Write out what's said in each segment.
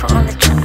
Viper on the track.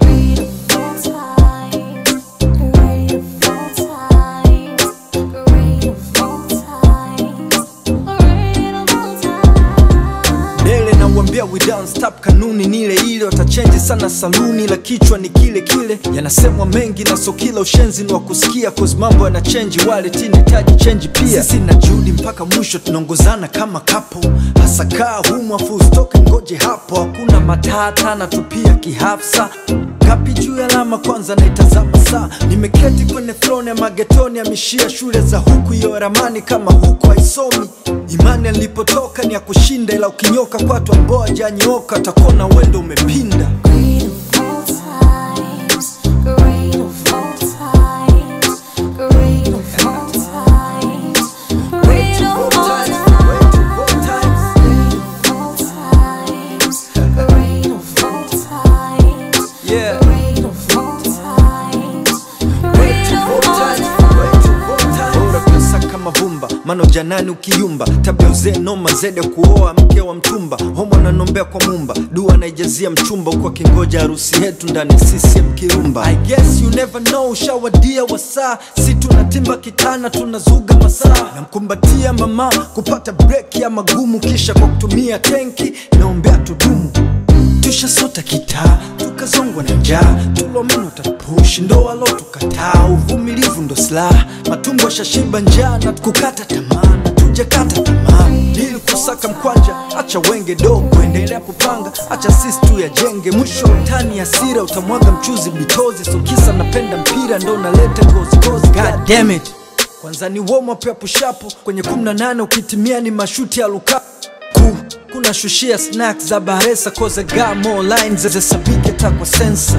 Dele na uambia we don't stop, kanuni ni ile ile, watachenji sana saluni, la kichwa ni kile kile. Yanasemwa mengi na so kila ushenzi ni wa kusikia, cause mambo yana chenji, wale tinitaji chenji pia. Sisi na Judy mpaka mwisho tunaongozana kama kapo, hasa kaa humu afu usitoke, ngoje hapo, hakuna matata na tupia kihafsa kapi juu ya alama kwanza naitazama saa nimeketi kwenye throne ya magetoni amishia shule za huku iyo ramani kama huku haisomi imani alipotoka ni ya kushinda ila ukinyoka kwatu ambao hajanyooka takona wendo umepinda yeah. bora pesa kama vumba mano janani ukiyumba tabia uzee noma zede kuoa mke wa mtumba homo ananombea kwa mumba dua naijazia mchumba huko akingoja harusi yetu ndani ya CCM kirumba I guess you never know ushawadia wasaa si tunatimba kitana tunazuga masaa namkumbatia mama kupata break ya magumu kisha kwa kutumia tenki naombea tudumu tushasota kitaa tukazongwa na njaa tulomeno tapushi ndo walo tukataa uvumilivu ndo silaha matumbo shashiba njaa na kukata tamaa na tujakata tamaa ili kusaka mkwanja acha wenge dogo endelea kupanga acha sisi tu yajenge mwisho wa utani asira utamwaga mchuzi bitozi so kisa napenda mpira ndo naleta gozigozi god damn it kwanza ni warm up ya pushapo kwenye 18 ukitimia ni mashuti ya lukaku ku kuna shushia snacks za baresa koza ga more lines zezesabike takwa sensa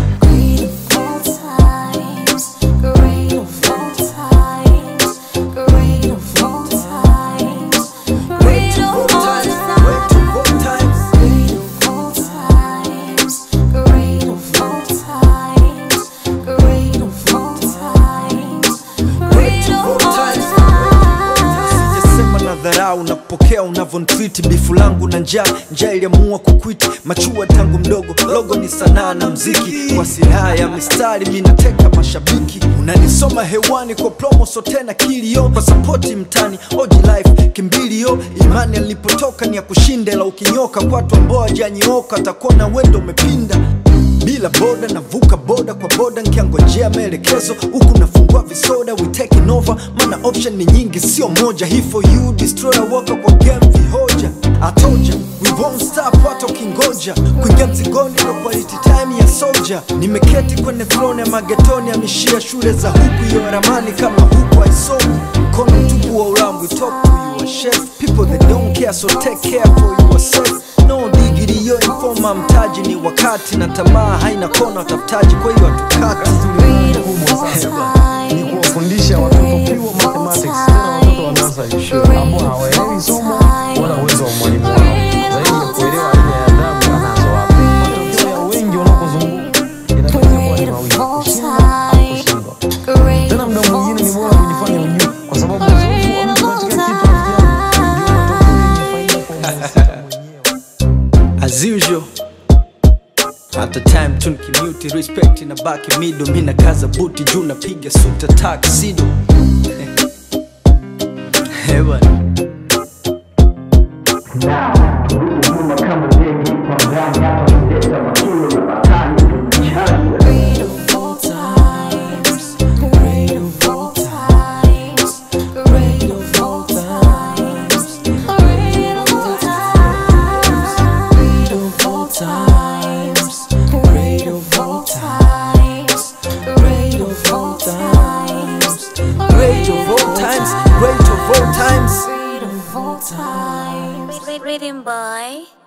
sijasema na dharau na kupokea unavyonitreat bifu langu na njaa njaa iliamua kukwiti machua tangu mdogo logo ni sanaa na mziki kwa silaha ya mistari minateka mashabiki unanisoma hewani kwa promo so tena kilio kwa sapoti mtani oji life kimbilio imani alipotoka ni ya kushinda la ukinyoka kwatu ambao hajanyooka atakuona wendo umepinda bila boda navuka boda kwa boda nkiangojea maelekezo huku nafungua visoda we taking over mana option ni nyingi sio moja hii for you destroyer waka kwa game vihoja atoja we won't stop hata ukingoja kuingia mzigoni ndo quality time ya soldier nimeketi kwenye throne ya magetoni amishia shule za huku iyo ramani kama huku haisomi mkono mtupu wa ulambu talk to you a chef people that don't care so take care for yourself no digiri yo informa mtaji ni wakati na tamaa haina kona watafutaji kwa hiyo hatukati kubwa sasa ni kuwafundisha watoto pure mathematics, tena watoto wanaanza shule ambao hawaelewi somo wala uwezo wa mwalimu wao, zaidi ya kuelewa aina ya adabu anazo wapi. Matokeo ya wengi wanakozunguka inatokea kuwa ni mawili, kushinda au kushindwa. Tena muda mwingine ni bora kujifanya ujue, kwa sababu uzoefu wa mtu katika kitu rafiki yangu ndio matokeo yenye faida kwa mhusika mwenyewe. as usual at the time tunkimuti respect na baki mido mi nakaza buti juu napiga suta taksido hewa great of all times great of all times Rhythm boy.